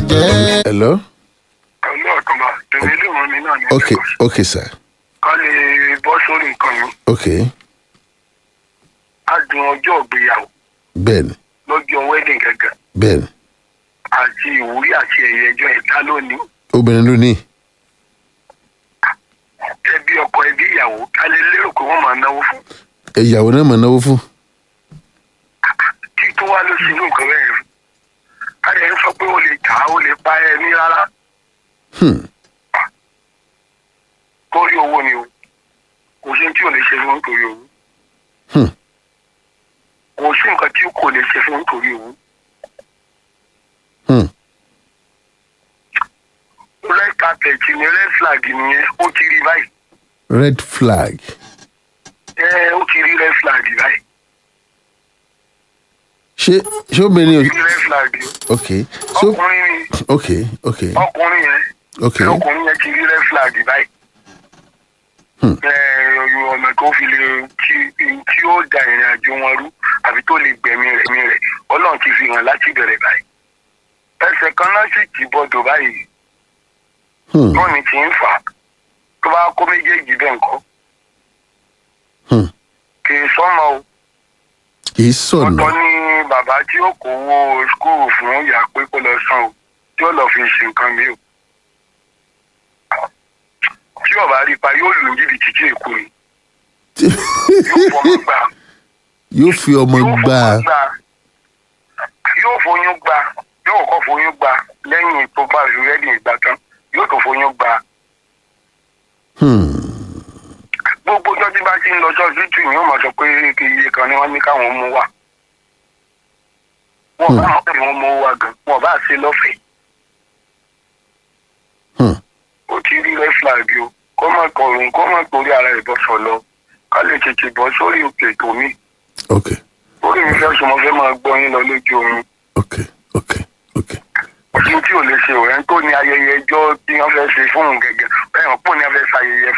jẹ́. hello pẹ̀lú ọ̀túnba tèmi lè mọ mi náà ní ok Lagos. ok sir ká lè bọ́ sórí nǹkan mi ok á dùn ọjọ́ ìgbéyàwó bẹ́ẹ̀ni lọ́jọ́ wedding gẹ́gẹ́ bẹ́ẹ̀ni àti ìwúrí àti ẹ̀yẹ ẹjọ́ ẹ̀dá lónìí obìnrin ló ní ẹbí ọkọ ẹbí ìyàwó ká lè lérò pé wọ́n máa náwó fún ìyàwó náà máa náwó fún kí tó wá ló ṣe inú nǹkan bẹ́ẹ̀ fún ká lè sọ pé ó lè tà á ó lè pa ẹ̀mí rárá Hmm. torí owó ni o kò sí tí ò lè ṣe fún nítorí owó Hmm. kò sí nǹkan tí kò lè ṣe fún nítorí owó Hmm. red carpet ni red flag nìyẹn ó ti rí báyìí red flag ẹ ó ti rí red flag báyìí ṣé ṣé obìnrin ó ò ti rí red flag o ok so ọkùnrin ni ok ok ọkùnrin yẹn ok ọkùnrin yẹn ti rí red flag báyìí Hmm. ẹ ọ̀nà tó fi lè tí tí ó da ìrìn àjò wọn rú àbí tó lè gbẹ̀mí rẹ̀ mí rẹ̀ ọlọ́run ti fi hàn láti bẹ̀rẹ̀ báyìí ẹsẹ̀ kan náà sì ti bọ́dọ̀ báyìí Hmm. tó ní ti ń fà á tó bá kó méjèèjì bẹ́ẹ̀ ńkọ́ Hmm. kì í sọ́mọ o kì í sọ̀nà ọ̀tọ̀ ní bàbá tí ó kó owó skul fún ìyá pé kó lọ san o tí ó lọ fi ṣe nǹkan mi o tí ọba rí pa yóò lù ní jìbìtì tí èkó ni yóò fọmọ gbà yóò fi ọmọ yóò gbà fọmọ gbà yóò foyún gbà yóò kọ́ foyún gbà lẹ́yìn tó bá fi rẹ́dì ìgbà tán yóò tó foyún gbà Hmm. gbogbo ọjọ́ tí bá ti ń lọ sọ́sítù yìí ó máa sọ pé kí iye kan ni wọ́n ní káwọn mú wá wọ́n bá wọn pè wọ́n mú wá gan wọ́n bá ṣe lọ́fẹ̀ẹ́ Hmm. ó ti rí red flag o kó má kọrùn kó má torí ara ẹ̀ bọ́ sọ̀lọ ká lè tètè bọ́ sórí òkè tó mi ok orí mi fẹ́ sọmọ fẹ́ máa gbọ́ yín lọ lójú oorun ok ok ok ojú tí ò lè ṣe òun tó ní ayẹyẹ ẹjọ́ tí wọ́n fẹ́ ṣe fún òun gẹ́gẹ́ bẹ́ẹ̀ wọ́n pò ní wọ́n fẹ́ ṣayẹyẹ